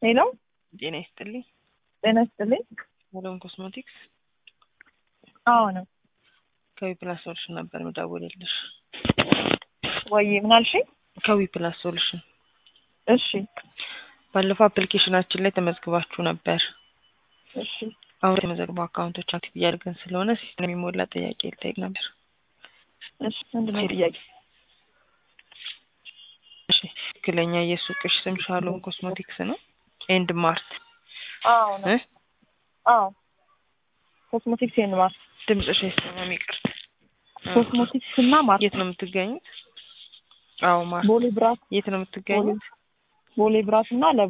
ሄሎ ጤና ይስጥልኝ። ጤና ይስጥልኝ። ሄሎን ኮስሞቲክስ አዎ ነው። ከዊ ፕላስ ሶሉሽን ነበር ምደውልልሽ። ወይ ምን አልሽኝ? ከዊ ፕላስ ሶሉሽን እሺ ባለፈው አፕሊኬሽናችን ላይ ተመዝግባችሁ ነበር። እሺ አሁን የተመዘግቡ አካውንቶች አክቲቭ እያደረገን ስለሆነ ሲስተም የሚሞላ ጥያቄ ልጠይቅ ነበር። እሺ ምንድን ነው ጥያቄ? እሺ ትክክለኛ የሱቅሽ ስም ሻሎም ኮስሞቲክስ ነው? ኤንድ ማርት አዎ ነው። እ? አዎ ኮስሞቲክስ ኤንድ ማርት ድምፅሽ አይሰማም፣ ይቅርታ። ኮስሞቲክስ እና ማርት የት ነው የምትገኙት? አዎ ማርት። ቦሌ ብራት የት ነው የምትገኙት? ቦሌ ብራት እና ለቡ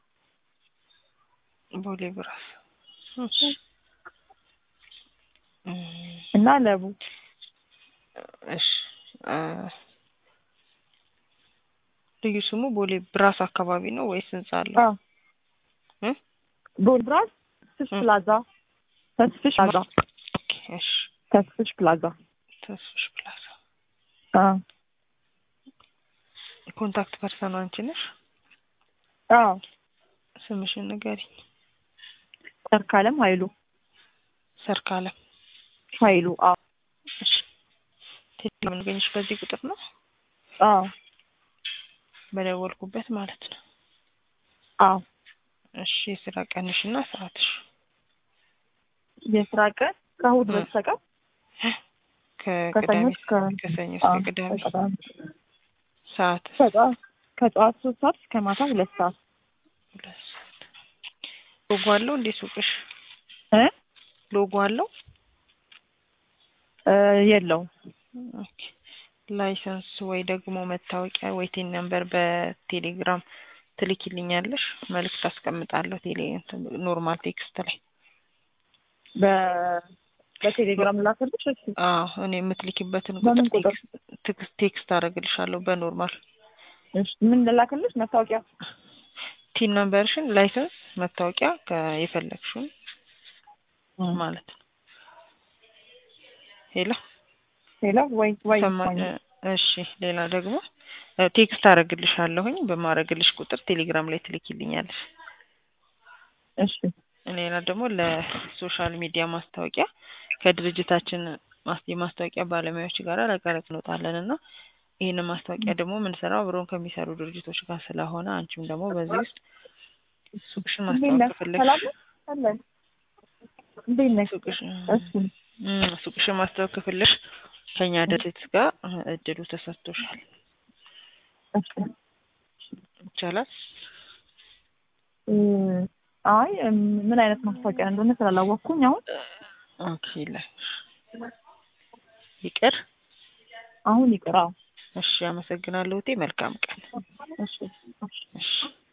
ቦሌ ብራስ። እሺ እም፣ እና ለቡ እሺ አ፣ ልዩ ስሙ ቦሌ ብራስ አካባቢ ነው ወይስ ህንጻ አለው? አዎ እ? ቦሌ ብራት ተስፍሽ እ። ፕላዛ ተስፍሽ ፕላዛ ኦኬ፣ እሺ ተስፍሽ ፕላዛ ተስፍሽ ፕላዛ። አዎ ኮንታክት ፐርሰን አንቺ ነሽ? አዎ ስምሽን ንገሪኝ። ሰርካለም ኃይሉ ሰርካለም። ኃይሉ አዎ እሺ ቴሌግራም የምንገኝሽ በዚህ ቁጥር ነው? አዎ በደወልኩበት ማለት ነው። አዎ እሺ የስራ ቀንሽና ሰዓትሽ የስራ ቀን ከእሑድ እ። በስተቀር ከሰኞ ከቅዳሜ እስከ ከሰኞ አዎ፣ እስከ ቅዳሜ ከቅዳሜ ሰዓት ከጠዋት ከጠዋት ሶስት ሰዓት እስከ ማታ ሁለት ሰዓት ሁለት ሰዓት። ሎጎ አለው እንዴ ሱቅሽ? እ ሎጎ አለው? እ የለውም ኦኬ። ላይሰንስ ወይ ደግሞ መታወቂያ ወይ ቴን ነምበር በቴሌግራም ትልኪልኛለሽ? መልዕክት አስቀምጣለሁ ቴሌ እንትን ኖርማል ቴክስት ላይ። በ በቴሌግራም ላከልሽ እሺ አዎ እኔ የምትልኪበትን በምን ቁጥር ቁጥር? ቴክስት ቴክስት ቴክስት አደርግልሻለሁ በኖርማል እሺ ምን ላከልሽ መታወቂያ ቲን ነምበርሽን፣ ላይሰንስ፣ መታወቂያ የፈለግሽውን ማለት ነው። ሄሎ ሄሎ ወይ ወይ ሰማ- ወይ እሺ ሌላ ደግሞ እ፣ ቴክስት አደርግልሻለሁኝ በማረግልሽ ቁጥር ቴሌግራም ላይ ትልኪልኛለሽ። እሺ ሌላ ደግሞ ለሶሻል ሚዲያ ማስታወቂያ ከድርጅታችን ማስ- የማስታወቂያ ባለሙያዎች ጋር ረቀረቅ እንወጣለን እና ይህንን ማስታወቂያ ደግሞ የምንሰራው አብረውን ከሚሰሩ ድርጅቶች ጋር ስለሆነ አንቺም ደግሞ በዚህ ውስጥ ሱቅሽን እንዴት ማስታወቅ ነህ? ከፈለግሽ ሰላም ነህ? አለን እንዴት ነህ? ሱቅሽ እሺ እም፣ ሱቅሽን ማስታወቅ ከፈለግሽ ከኛ ድርጅት ጋር እ፣ እድሉ ተሰጥቶሻል። እሺ ይቻላል። እ፣ አይ እም፣ ምን አይነት ማስታወቂያ እንደሆነ ስላላወቅኩኝ አሁን ኦኬ ይላል። ይቅር። አሁን ይቅር። አዎ እሺ፣ አመሰግናለሁ። እቴ መልካም ቀን። እሺ እሺ እሺ